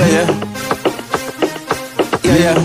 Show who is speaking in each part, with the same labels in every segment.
Speaker 1: Yeah, yeah. Yeah, yeah.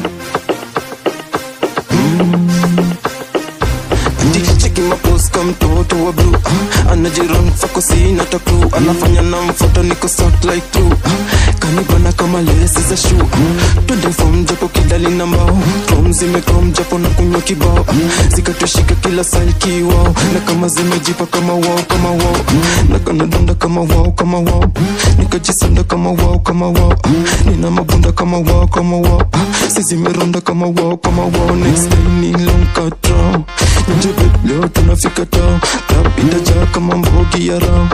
Speaker 1: Ati cheki mapost kwa mtoto wa blue ah, anajiran fako sina taklu anafanya na mfoto niko soft like glue ah, kanibana kama lesi za shoe ah, twende form japo kidali na mbao chrome zimechrome japo na kunywa kibao ah, zikatoshika kila style kiwao na kama zimejipa kama wao kama wao ah, na kanadonda kama wao kama wao nikajisanda kama wao kama wao ah, nina mabunda kama wao kama wao ah, si zimeronda kama wao kama wao next day ni long cut draw nje babe, leo tunafika tao club itajaa kama mbogi ya rao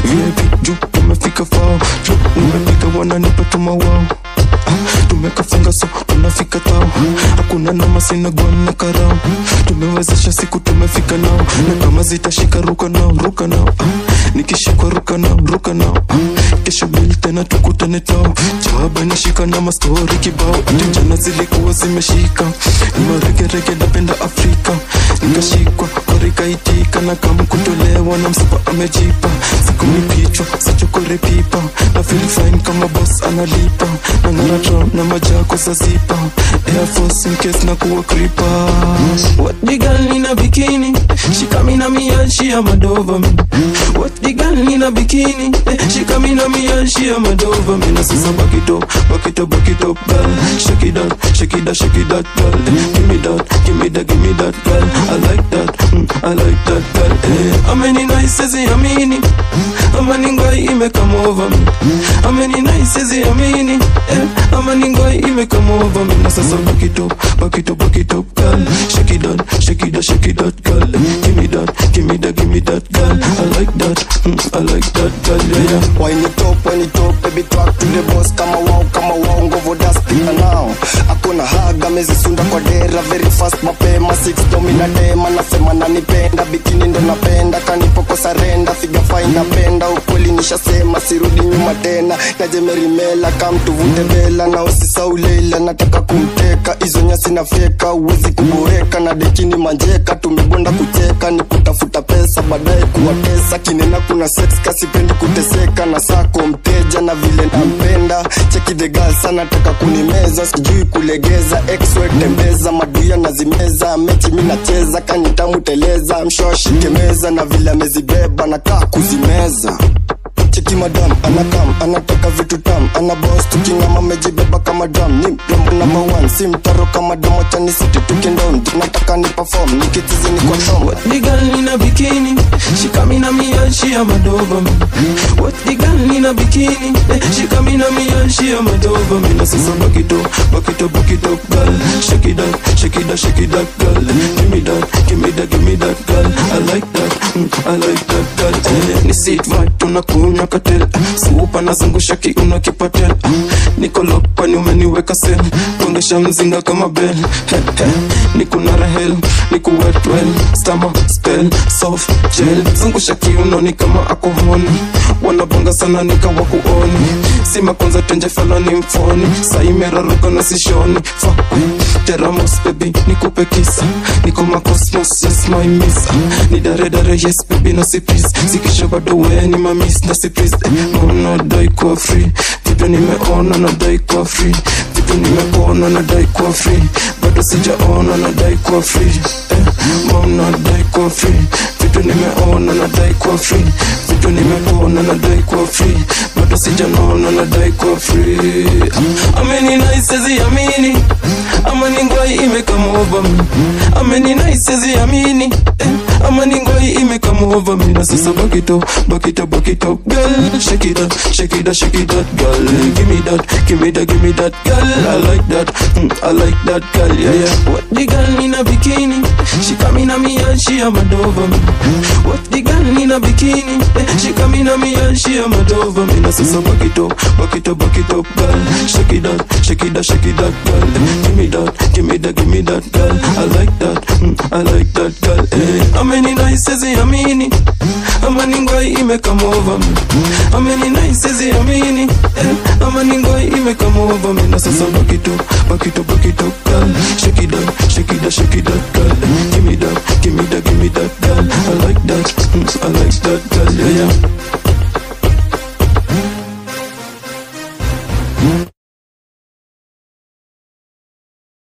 Speaker 1: VIP juu tumefika fao juu umepika wananipa tuma wao Ah, tumekafunga so tunafika tao hakuna nama sina gwana karao tumewezesha siku tumefika nao na kama zitashika ruka nao ruka nao Ah, nikishikwa ruka nao ruka nao Ah, kesho bil tena tukutane tao jawaba nishika na mastori kibao ati jana zilikuwa zimeshika ni maregerege napenda afrika nikashikwa korikaitika na kama kutolewa na msapa amejipa siku ni kichwa sachokore pipa na feel fine kama boss analipa na narato na majako sazipa air force in case na kuwa kripa what the girl in a bikini she coming at me and she a mad over me what the girl in a bikini eh, she coming at me and she a mad over me na sasa back it up back it up back it up girl shake it out shake it out shake it out girl give me that give me that give me that girl I like that mm, I like that girl eh. ameni nice amini amani ngoi imekama over me ameni nice amini eh. amani ngoi imekama over me na sasa back it up back it up back it up girl shake it out shake it out shake it out girl give me that give me that give me that girl I like that mm, I like that girl yeah yeah
Speaker 2: Wine it up, wine it up, baby talk to the boss kama wao kama wao ngovo daspika nao akona haga mezisunda kwa dera very fast mapema six domina dema nasema nanipenda bikini ndo napenda kanipoko sarenda figa fine napenda ukweli nishasema sirudi nyuma tena najemerimela kamtuvute bela na usisaulela nataka kumteka hizo nyasi na fyeka uwezi kuboreka na dekini manjeka tumebonda kucheka ni kutafuta pesa baadaye kuwatesa kinena kuna sex kasipendi kuteseka na sako mteja na vile nampenda cheki the girl sana taka kunimeza sijui kulegeza exwe tembeza maduya nazimeza mechi mi nacheza kanitamuteleza mshoshike meza na vile amezibeba nakaa kuzimeza cheki madam anakam anataka vitu tam ana bos tukingama mejibeba kama drum ni mrembo number one si mtaro kama domo chani city tukindom nataka ni perform nikitizi ni kwa tom
Speaker 1: What the girl in a bikini? She coming at me and she a mad over me. What the girl in a bikini? Eh, She coming at me and she a mad over me. Na sasa back it up, back it up, back it up, girl. Shake it out, shake it out, shake it out, girl. Give me that, give me that, give me that, girl. I like that, mm, I like that, girl. Eh, ni sit right, tunakunywa katel. Supa nazungusha kiuno kipatel. Niko lock kwani umeniweka sel. Gongesha mzinga kama bell. He, he. Niko na rahel, niko wet well. Stama, spell, soft, gel. Zungusha kiuno ni kama akohoni. Wanabonga sana nikawa kuoni. Sima kwanza tenje fala ni mfoni. Saimeraruka na sishoni. Fuck. Teramos baby, nikupe kisa. Niko makosmos, yes my miss. Ni dare dare, yes baby, no si please. Sikisha bado we ni mamis, na si please. Mbona dai kwa free? Vitu nimeona na dai kwa free. Vitu nimeona na dai kwa free. Bado sijaona na dai kwa free. Eh, mbona dai kwa free? Vitu nimeona na dai kwa free. Vitu nimeona na dai kwa free. Bado sijaona na dai kwa free. Ameni nice amini. Amani ngwai imekama over me. Ameni nice amini. Eh, amani ngwai imekama over me. Na sasa back it up, back it up, back it up, girl. Shake it up, shake it up, shake it up, girl. Give me that, give me that, give me that, girl. I like that, mm, I like that, girl. Yeah, yeah. What the girl in a bikini? She coming at me and she a mad over me. What the girl in a bikini? Eh, She coming at me and she a mad over me. Na sasa back it up, back it up, back it up, girl. Shake it out, shake it out, shake it out, girl. Give me that, give me that, give me that, girl. I like that, mm, I like that, girl. Eh, ameni nice amini. Amani ngwai imekama over me. Ameni nice amini. Eh, amani ngwai imekama over me. Na sasa back it up, back it up, back it up, girl. Shake it out, shake it out, shake it out, girl. Give me that, give me that, give me that, girl. I like that, mm, I like that, girl. Yeah, yeah.